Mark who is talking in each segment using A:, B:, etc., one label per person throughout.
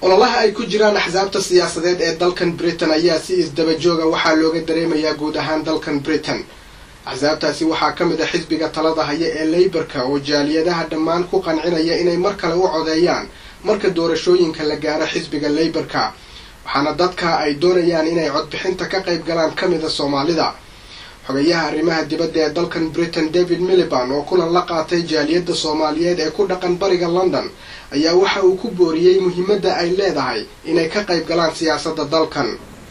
A: ololaha ay ku jiraan axsaabta siyaasadeed ee dalkan britain ayaa si isdabajooga waxaa looga dareemayaa guud ahaan dalkan britain axsaabtaasi waxaa ka mid a xisbiga talada haya ee leybarka oo jaaliyadaha dhammaan ku qancinaya inay mar kale u codeeyaan marka doorashooyinka la gaaro xisbiga leybarka waxaana dadka ay doonayaan inay codbixinta ka qayb galaan ka mida soomaalida xogayaha arrimaha dibadda ee dalkan britain david miliban oo kulan la qaatay jaaliyadda soomaaliyeed ee ku dhaqan bariga london ayaa waxa uu ku booriyey muhiimadda ay leedahay inay ka qayb galaan siyaasadda dalkan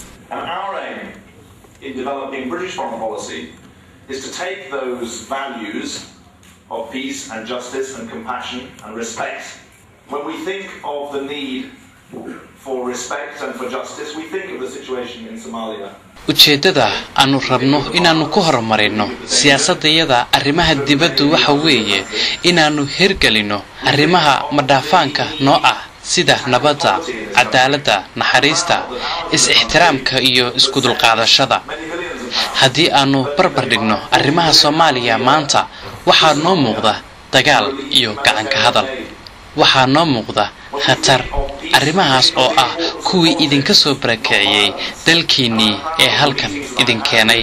B: is to take those values of peace and justice and compassion and respect. When we think of the need for respect and for justice, we think of the situation in Somalia.
C: ujeeddada aanu rabno inaannu ku horumarino siyaasadayada arrimaha dibaddu waxa weeye inaannu hirgelinno arrimaha madhaafaanka noo ah sida nabadda cadaaladda naxariista is-ixtiraamka iyo iskudulqaadashada haddii aannu barbar dhigno arrimaha soomaaliya maanta waxaa noo muuqda dagaal iyo gacanka hadal waxaa noo muuqda khatar arrimahaas oo ah kuwii idinka soo barakiciyey dalkiinnii ee halkan idin keenay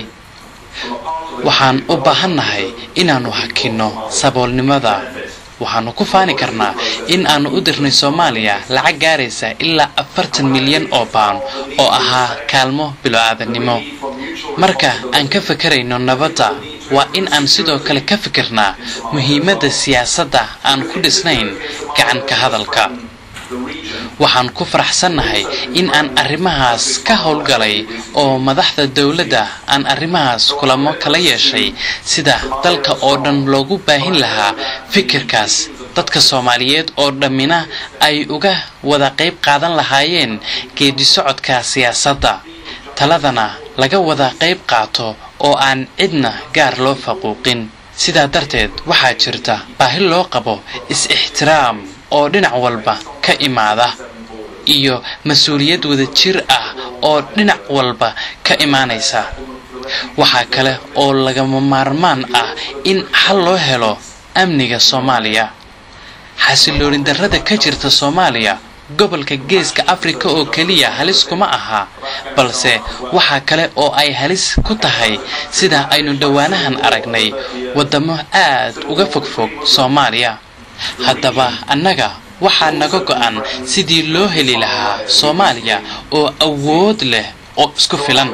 C: waxaan u baahannahay inaannu hakinno saboolnimada waxaannu ku faani karnaa in aannu u dirnay soomaaliya lacag gaaraysa ilaa afartan milyan oo baan oo ahaa kaalmo bilo-aadannimo marka aan ka fekerayno nabadda waa in aan sidoo kale ka fikirnaa muhiimadda siyaasadda aan ku dhisnayn gacanka hadalka waxaan ku faraxsannahay in aan arrimahaas ka howlgalay oo madaxda dowladda aan arrimahaas kulamo kala yeeshay sida dalka oo dhan loogu baahin lahaa fikirkaas dadka soomaaliyeed oo dhammina ay uga wada qayb qaadan lahaayeen geedisocodka siyaasadda taladana laga wada qayb qaato oo aan cidna gaar loo faquuqin sidaa darteed waxaa jirta baahi loo qabo is-ixtiraam oo dhinac walba ka imaada iyo mas-uuliyad wada jir ah oo dhinac walba ka imaanaysa waxaa kale oo lagama maarmaan ah in xal loo helo amniga soomaaliya xasiloonin darrada ka jirta soomaaliya gobolka geeska afrika oo keliya halis kuma aha balse waxaa kale oo ay halis ku tahay sida aynu dhowaanahan aragnay waddamo aad uga fogfog soomaaliya haddaba annaga waxaa naga go'an sidii loo heli lahaa soomaaliya oo awood leh oo isku filan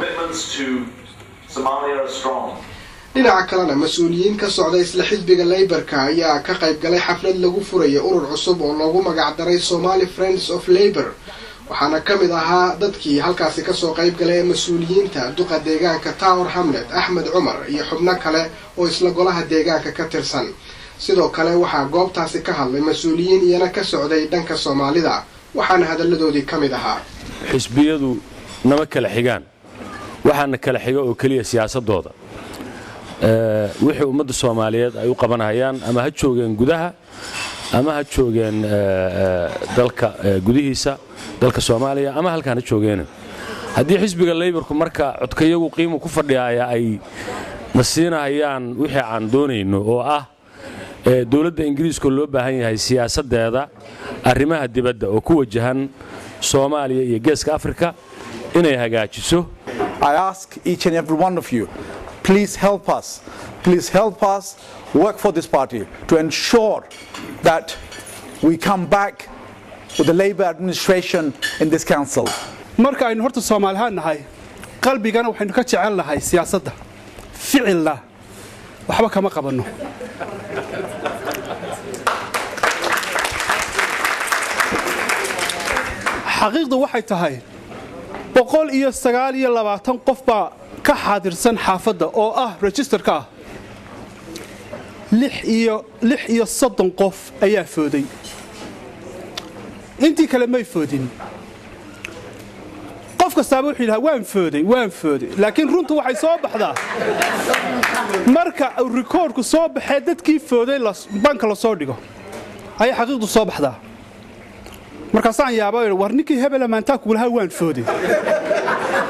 A: dhinaca kalena mas-uuliyiin ka socda isla xisbiga leybarka ayaa ka qayb galay xaflad lagu furaya urur cusub oo loogu magacdaray somali friends of labor waxaana ka mid ahaa dadkii halkaasi kasoo qayb galay ee mas-uuliyiinta duqa deegaanka tower hamlet axmed cumar iyo xubno kale oo isla golaha deegaanka ka tirsan sidoo kale waxaa goobtaasi ka hadlay mas-uuliyiin iyana ka socday dhanka soomaalida waxaana hadalladoodii ka mid ahaa
D: xisbiyadu nama kala xigaan waxaana kala xiga oo keliya siyaasadooda wixii ummadda soomaaliyeed ay u qabanhayaan ama ha joogeen gudaha ama ha joogeen dalka gudihiisa dalka soomaaliya ama halkaan ha joogeen haddii xisbiga leybarku marka codkayagu qiimu ku fadhiyaaya ay na siinahayaan wixii aan doonayno oo ah dowladda ingiriiska loo baahan yahay siyaasaddeeda arrimaha dibadda oo ku wajahan soomaaliya iyo geeska afrika inay hagaajiso
E: please help us. Please help us work for this party to ensure that we come back with the Labour administration in this council.
F: marka aynu horta soomaalihaan nahay qalbigana waxaynu ka jecel nahay siyaasadda ficilna waxba kama qabanno xaqiiqdu waxay tahay boqol iyo sagaal iyo labaatan qof baa ka xaadirsan xaafadda oo ah registerka ah lix iyo soddon qof ayaa fooday intii kale may foodin qof kastaaba wuxuu yidhaha waan fooday waan fooday laakiin runtu waxay soo baxdaa marka uu rikoorku soo baxee dadkii fooday banka lasoo dhigo ayay xaqiiqdu soo baxdaa markaasaan yaaba war ninkii hebela maantaa kugulahaa waan fooday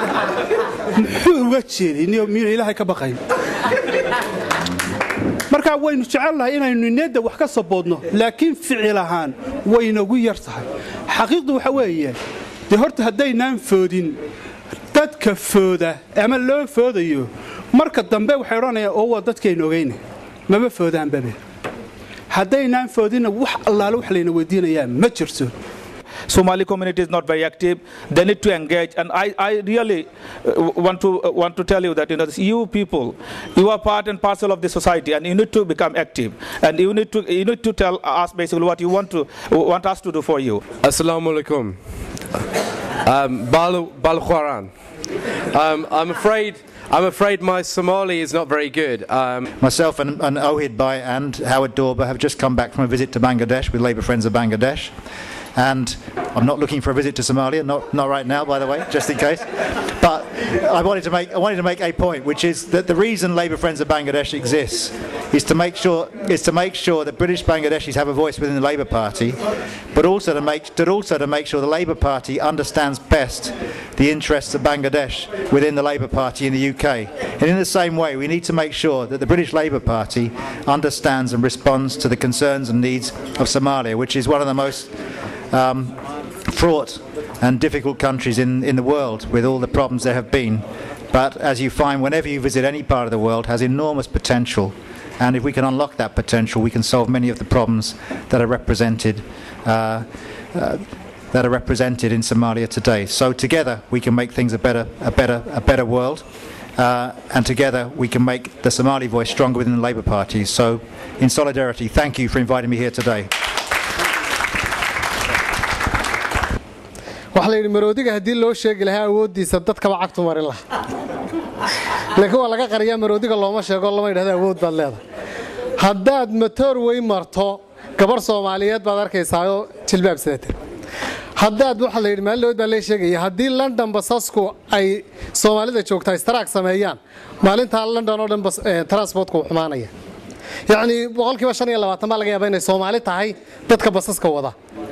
F: muxuu uga jeeday miyuna ilaahay ka baqayn marka markaa waynu jecelnahay inaynu niyadda wax ka saboodno laakiin ficil ahaan waynagu yar tahay xaqiiqdu waxa weeye dee horta haddaynaan foodin dadka fooda ama loo foodayo marka dambe waxay odhanayaan oo waa dadkaynu ogeyna mama foodaanbabe haddaynaan foodinna wax allaale wax layna weydiinayaa ma jirto
G: Somali community is not very active. They need to engage, and I, I really uh, want to uh, want to tell you that you know you people, you are part and parcel of the society, and you need to become active, and you need to you need to tell us basically what you want to want us to do for you.
H: Assalamu alaikum. Um, Bal Bal Khwaran. Um, I'm afraid. I'm afraid my Somali is not very good. Um,
I: Myself and, and Ohid Bai and Howard Dorber have just come back from a visit to Bangladesh with Labour Friends of Bangladesh. And I'm not looking for a visit to Somalia, not, not right now, by the way, just in case. But I wanted, to make, I wanted to make a point, which is that the reason Labour Friends of Bangladesh exists is to make sure, is to make sure that British Bangladeshis have a voice within the Labour Party, but also to make, but also to make sure the Labour Party understands best the interests of Bangladesh within the Labour Party in the UK. And in the same way, we need to make sure that the British Labour Party understands and responds to the concerns and needs of Somalia, which is one of the most um, fraught and difficult countries in, in the world with all the problems there have been. But as you find, whenever you visit any part of the world, has enormous potential. And if we can unlock that potential, we can solve many of the problems that are represented. Uh, uh, that are represented in Somalia today. So together we can make things a better, a better, a better world, uh, and together we can make the Somali voice stronger within the Labour Party. So, in solidarity, thank you for inviting me here today.
J: waxaa la yidhi maroodiga haddii loo sheegi lahaa awooddiisa dadkaba cagtu marin laha laakiin waa laga qariyaa maroodiga looma sheego lama yidhahdo awood baad leedahay haddaad matoor wey marto gabarh soomaaliyeed baad arkaysaayoo jilbaab sidata haddaad waxaa la yidhi maalinood baa lee sheegaya haddii london basasku ay soomaalida joogtaa istaraag sameeyaan maalintaa london oo dhan transportka uu xumaanaya yacnii boqolkiiba shan iyo labaatan baa laga yaaba inay soomaali tahay dadka basaska wada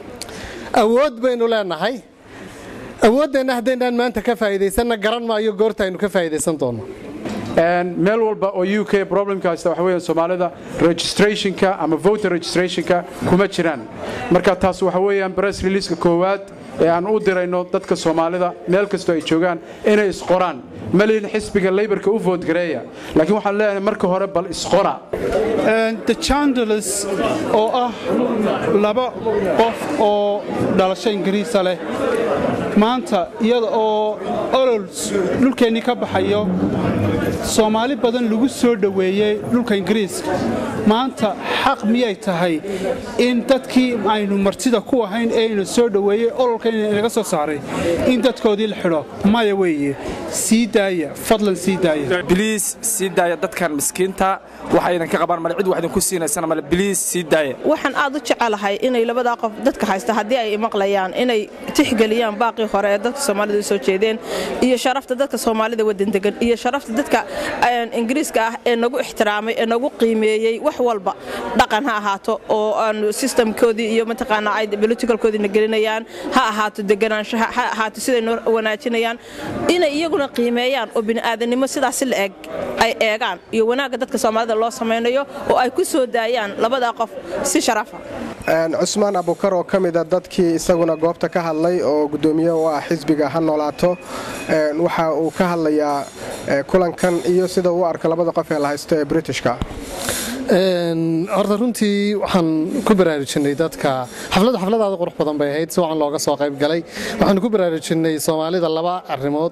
J: awood baynu leenahay awooddeenna haddaynaan maanta ka faa'iidaysanna garan maayo goorta aynu ka faa'iidaysan doonno
K: meel walba oo u k problemka haysta waxa weeyaan soomaalida registrationka ama voter registrationka kuma jiraan marka taas waxa weeyaan press releaseka koowaad ee aan u dirayno dadka soomaalida meel kastoo ay joogaan inay isqoraan malihin xisbiga laybarka u voodgareeya laakiin waxaan leeyahay marka hore bal isqora
F: the chandlers oo ah laba qof oo dhalasho ingiriisa leh maanta iyada oo olol dhulkeennii ka baxayo soomaali badan lagu soo dhoweeyey dhulka ingiriiska maanta xaq miyay tahay in dadkii aynu martida ku ahayn ee aynu soo dhoweeyey ololka inaga soo saaray in dadkoodii la xidho maya weeye sii daaya fadlan sii daaya
L: biliis sii daaya dadkan miskiinta waxaydan ka qabaan male cid wax idinku siinaysana male biliis sii daaya
M: waxaan aad u jecelahay inay labadaa qof dadka haysta haddii ay maqlayaan inay tixgeliyaan baaqii hore ee dadka soomaalida u soo jeedeen iyo sharafta dadka soomaalida wadandegan iyo sharafta dadka ingiriiska ah ee nagu ixtiraamay ee nagu qiimeeyey wax walba dhaqan ha ahaato oo aan systemkoodii iyo mataqaanaa ay politicalkoodiina gelinayaan ha ahaato deganaanshaha ha ahaato siday noo wanaajinayaan inay iyaguna qiimeeyaan oo bini'aadanimo sidaasi la eg ay eegaan iyo wanaagga dadka soomaalida loo samaynayo oo ay ku soo daayaan labadaa qof si sharafa
A: cusmaan abukar oo ka mida dadkii isaguna goobta ka hadlay oo gudoomiye u ah xisbiga ha noolaato waxa uu ka hadlayaa kulankan iyo sida uu arka labada qof ee la haysto ee britishka
J: horta runtii waxaan ku baraarujinay dadka xafladdu xafladaada qurux badan bay ahayd si wacan looga soo qayb galay waxaan ku baraarujinay soomaalida laba arrimood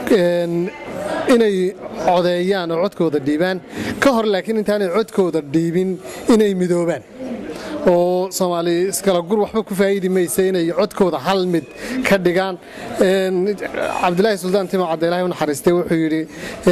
J: inay codeeyaan oo codkooda dhiibaan ka hor laakiin intaanay codkooda dhiibin inay midoobaan oo soomaali iskala gur waxba ku faa'iidi maysa inay codkooda hal mid ka dhigaan cabdilaahi suldaan timo cabdilahi u naxariistay wuxuu yidhi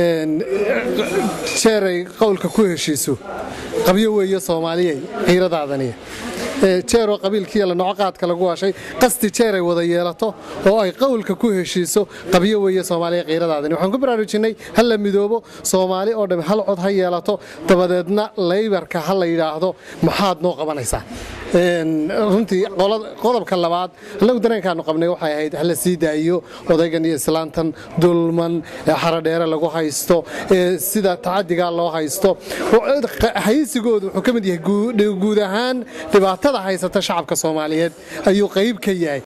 J: jeeray qowlka ku heshiiso qabyo weeye soomaaliyay xiiradaadaniya jeeroo qabiilkiiya la noco qaadka lagu washay qasti jeeray wada yeelato oo ay qowlka ku heshiiso qabyo weeye soomaaliya qiiradaadani waxaan ku baraarujinay ha la midoobo soomaali oo dham hal cod ha yeelato dabadeedna laybarka ha la yidhaahdo maxaad noo qabanaysaa runtii qodobka labaad annagu dareenkaanu qabnay waxay ahayd hala sii daayo odaygan iyo islaantan dulman xaradheere lagu haysto sida tacadiga loo haysto haysigoodu wuxuu ka mid yahay guud ahaan dhibaatada haysata shacabka soomaaliyeed ayuu qayb ka yahay